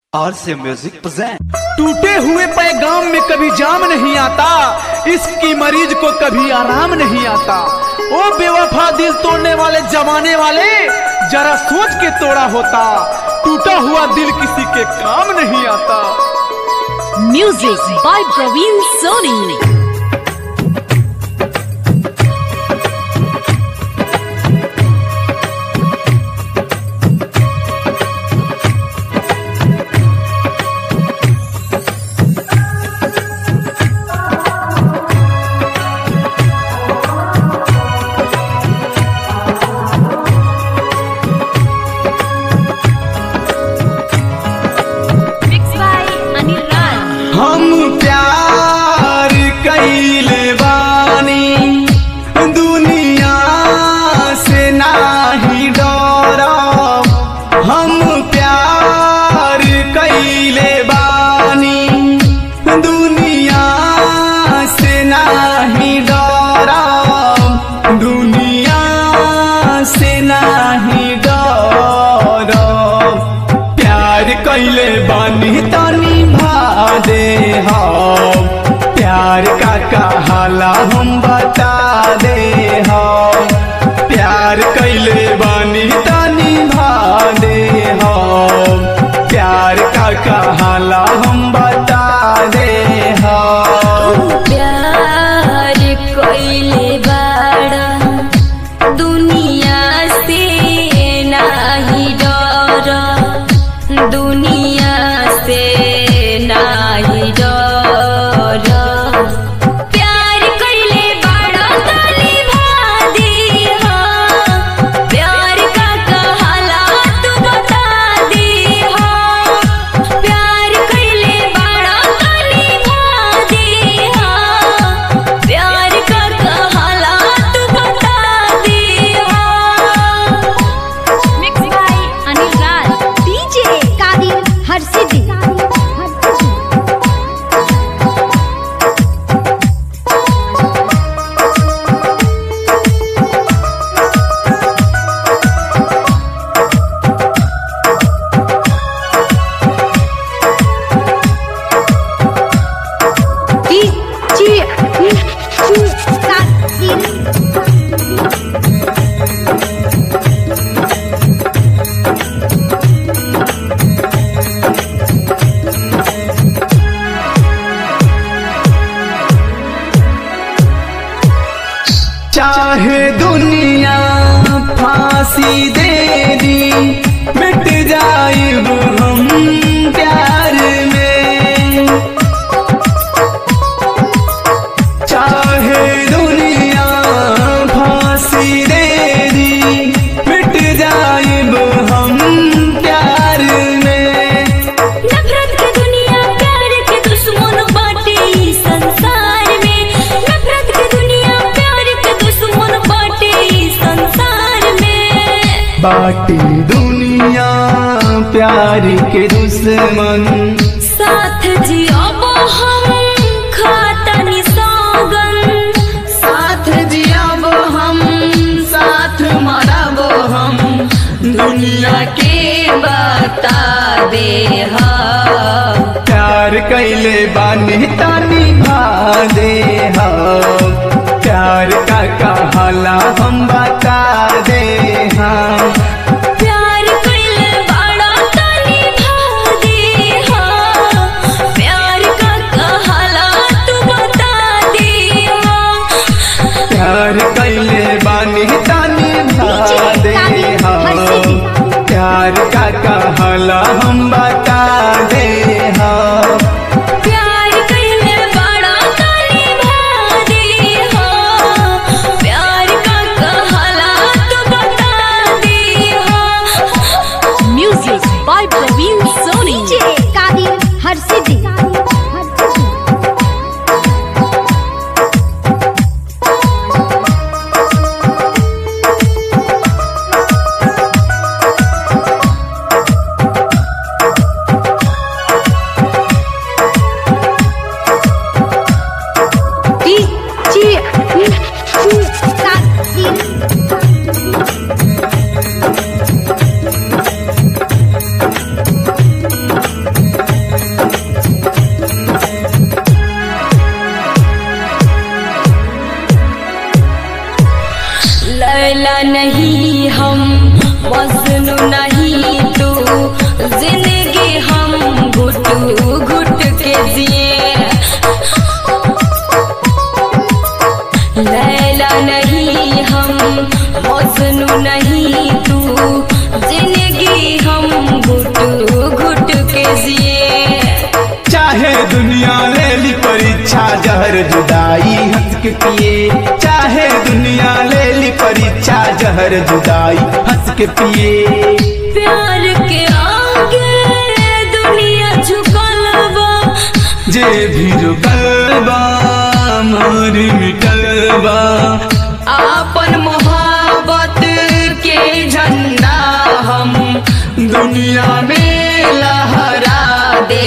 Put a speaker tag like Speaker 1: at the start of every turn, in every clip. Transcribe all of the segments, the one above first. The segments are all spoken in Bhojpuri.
Speaker 1: आर से म्यूजिक प्रेजेंट
Speaker 2: टूटे हुए पैगाम में कभी जाम नहीं आता इश्क की मरीज को कभी आराम नहीं आता ओ बेवफा दिल तोड़ने वाले जमाने वाले जरा सोच के तोड़ा होता टूटा हुआ दिल किसी के काम नहीं आता
Speaker 3: Music by Praveen Soni. Mixed by Anil Raj.
Speaker 2: हम प्यार कैले बानी दुनिया से नाही डरब हम प्यार कैले बानी दुनिया से नाही डरब दुनिया से नाही डरब प्यार कैले बानी तनी दे हम प्यार का कहाला हम बता दे हम प्यार कैले बानी तनी दे हम प्यार का कहाला हम बता दे हम
Speaker 3: प्यार कोइले बाड़ा दुनिया से नाही डर दुनिया से नाही डर प्यार कइले बाड़ा तनी भादी हा प्यार का कहाला तू बता दे हा प्यार कइले बाड़ा तनी भादी हा प्यार का कहाला तू बता दे हा mix by Anil Raj
Speaker 4: DJ Kadir हर्षिदी डीजे कादिर
Speaker 2: चाहे दुनिया फांसी दे दी मिट जाइब हम प्यार में चाहे दुनिया फांसी दे दी मिट जाइब हम प्यार में
Speaker 3: नफरत के दुनिया प्यार के दुश्मन बाटे ई संसार में नफरत के दुनिया प्यार के दुश्मन बाटे ई संसार में
Speaker 2: बाटी दुनिया प्यार के दुश्मन
Speaker 3: साथ जियाब हम खातनी सौगन
Speaker 2: साथ जियाब हम साथ मरब हम दुनिया
Speaker 3: के बता दे हा
Speaker 2: प्यार कैले बानी तानी भा दे हम प्यार का कहाला हम बता दे हम
Speaker 3: प्यार कइले बाड़ा तनी भादी हा प्यार का कहाला तू बता दे हा
Speaker 2: प्यार कैले बानी तानी भा दे हम प्यार का कहाला हम बता दे हम
Speaker 3: प्यार कइले बाड़ा तनी भादी हा प्यार का कहाला तू बता दे
Speaker 2: दुनिया ले ली परीक्षा जहर जुदाई हंस के पिए चाहे दुनिया ले ली परीक्षा जहर जुदाई हंस के पिए
Speaker 3: प्यार के आगे दुनिया झुकल बा
Speaker 2: जे भी रुकल बा मोर मिटल बा
Speaker 3: आपन मोहब्बत के झंडा हम दुनिया में लहरा दे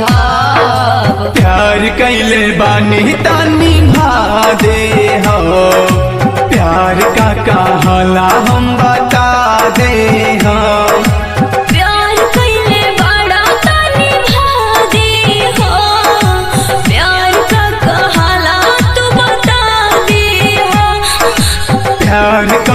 Speaker 2: प्यार कैले बानी तानी भा दे हो प्यार का कहाला हम बता दे हो
Speaker 3: प्यार कैले बड़ा तानी भा दे हो प्यार का कहाला तू बता दे हो
Speaker 2: प्यार का